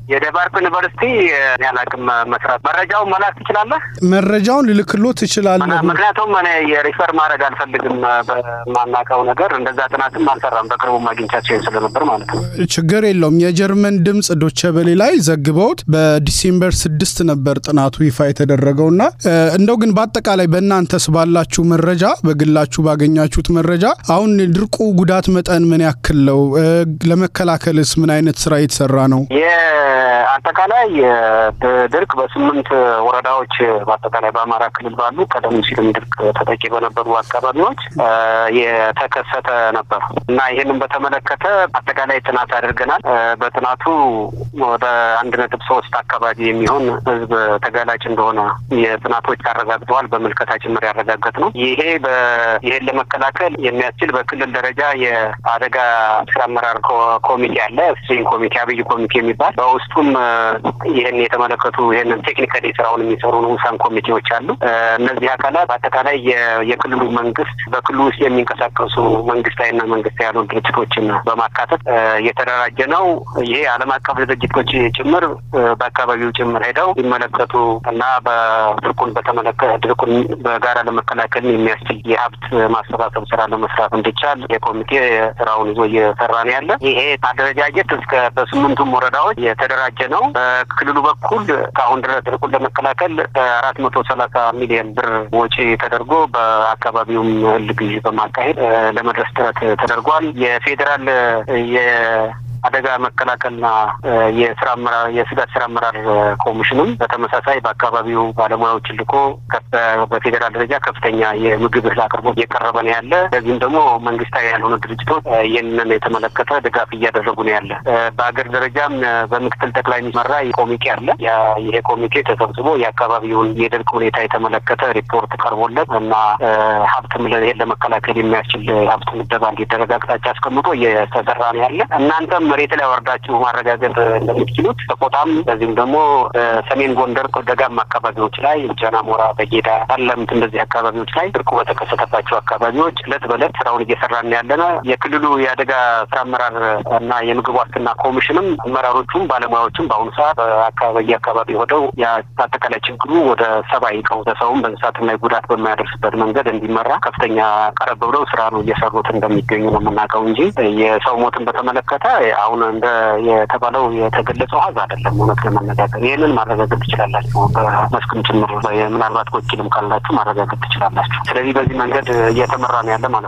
የደባርቅ ዩኒቨርሲቲ ያላቅም መስራት መረጃውን መላክ ትችላለህ? መረጃውን ልልክሎት እችላለሁ። ምክንያቱም እኔ የሪፈር ማድረግ አልፈልግም። በማናውቀው ነገር እንደዛ ጥናትም አልሰራም። በቅርቡ ማግኝቻቸው ስለነበር ማለት ነው። ችግር የለውም። የጀርመን ድምፅ ዶቼ ቬለ ላይ ዘግበውት በዲሴምበር ስድስት ነበር ጥናቱ ይፋ የተደረገውና እንደው ግን በአጠቃላይ በእናንተስ ባላችሁ መረጃ በግላችሁ ባገኛችሁት መረጃ አሁን ድርቁ ጉዳት መጠን ምን ያክል ነው? ለመከላከልስ ምን አይነት ስራ የተሰራ ነው? አጠቃላይ ድርቅ በስምንት ወረዳዎች በአጠቃላይ በአማራ ክልል ባሉ ቀደም ሲልም ድርቅ ተጠቂ በነበሩ አካባቢዎች የተከሰተ ነበር እና ይህንን በተመለከተ አጠቃላይ ጥናት አድርገናል። በጥናቱ ወደ አንድ ነጥብ ሶስት አካባቢ የሚሆን ህዝብ ተጋላጭ እንደሆነ የጥናቶች አረጋግጠዋል። በምልከታ ጭምር ያረጋገጥ ነው። ይሄ ይሄን ለመከላከል የሚያስችል በክልል ደረጃ የአደጋ ስራ አመራር ኮሚቴ አለ። ስትሪንግ ኮሚቴ፣ አብይ ኮሚቴ የሚባል በውስጡም ይህን የተመለከቱ ይህንን ቴክኒካሊ ስራውን የሚሰሩ ንዑሳን ኮሚቴዎች አሉ። እነዚህ አካላት በአጠቃላይ የክልሉ መንግስት በክልሉ ውስጥ የሚንቀሳቀሱ መንግስታዊና መንግስታዊ ያሉ ድርጅቶችን በማካተት የተደራጀ ነው። ይሄ ዓለም አቀፍ ድርጅቶች ጭምር በአካባቢው ጭምር ሄደው ሊመለከቱ እና በድርቁን በተመለከተ ድርቁን በጋራ ለመከላከል የሚያስችል የሀብት ማሰባሰብ ስራ ለመስራት እንዲቻል የኮሚቴ ስራውን ይዞ እየሰራ ነው ያለ። ይሄ አደረጃጀት እስከ በስምንቱም ወረዳዎች የተደራጀ ነው። በክልሉ በኩል ከአሁን ድረስ ድርቁን ለመከላከል አራት መቶ ሰላሳ ሚሊዮን ብር ወጪ ተደርጎ በአካባቢውም እህል ግዢ በማካሄድ ለመድረስ ጥረት ተደርጓል። የፌዴራል አደጋ መከላከልና የስራ አመራር የስጋት ስራ አመራር ኮሚሽንም በተመሳሳይ በአካባቢው ባለሙያዎችን ልኮ በፌዴራል ደረጃ ከፍተኛ የምግብ እህል አቅርቦት እየቀረበ ነው ያለ። ለዚህም ደግሞ መንግስታዊ ያልሆኑ ድርጅቶች ይህንን የተመለከተ ድጋፍ እያደረጉ ነው ያለ። በሀገር ደረጃም በምክትል ጠቅላይ ሚመራ ኮሚቴ አለ። ይሄ ኮሚቴ ተሰብስቦ የአካባቢውን የድርቅ ሁኔታ የተመለከተ ሪፖርት ቀርቦለት እና ሀብትም ይሄን ለመከላከል የሚያስችል ሀብት ምደባ እንዲደረግ አቅጣጫ አስቀምጦ እየተሰራ ነው ያለ እናንተም መሬት ላይ ወርዳችሁ ማረጋገጥ እንደምትችሉት በቆጣም በዚህም ደግሞ ሰሜን ጎንደር ደጋማ አካባቢዎች ላይ ጃና ሞራ፣ በጌዳ፣ ጠለምት እንደዚህ አካባቢዎች ላይ ድርቁ በተከሰተባቸው አካባቢዎች እለት በእለት ስራውን እየሰራን ያለነ የክልሉ የአደጋ ስራ አመራር እና የምግብ ዋስትና ኮሚሽንም አመራሮቹም ባለሙያዎችም በአሁኑ ሰዓት በአካባቢ አካባቢ ሆደው አጠቃላይ ችግሩ ወደ ሰብአዊ ቀውስ በሰውም በእንስሳትም ላይ ጉዳት በማያደርስበት መንገድ እንዲመራ ከፍተኛ ቀረብ ብለው ስራ ነው እየሰሩት እንደሚገኙ ነው የምናውቀው እንጂ የሰው ሞትን በተመለከተ አሁን እንደ የተባለው የተገለጸው ሀዝ አይደለም። እውነት ለመነጋገር ይህንን ማረጋገጥ ትችላላችሁ። በመስክም ጭምር ምናልባት ወኪልም ካላችሁ ማረጋገጥ ትችላላችሁ። ስለዚህ በዚህ መንገድ እየተመራ ነው ያለ ማለት ነው።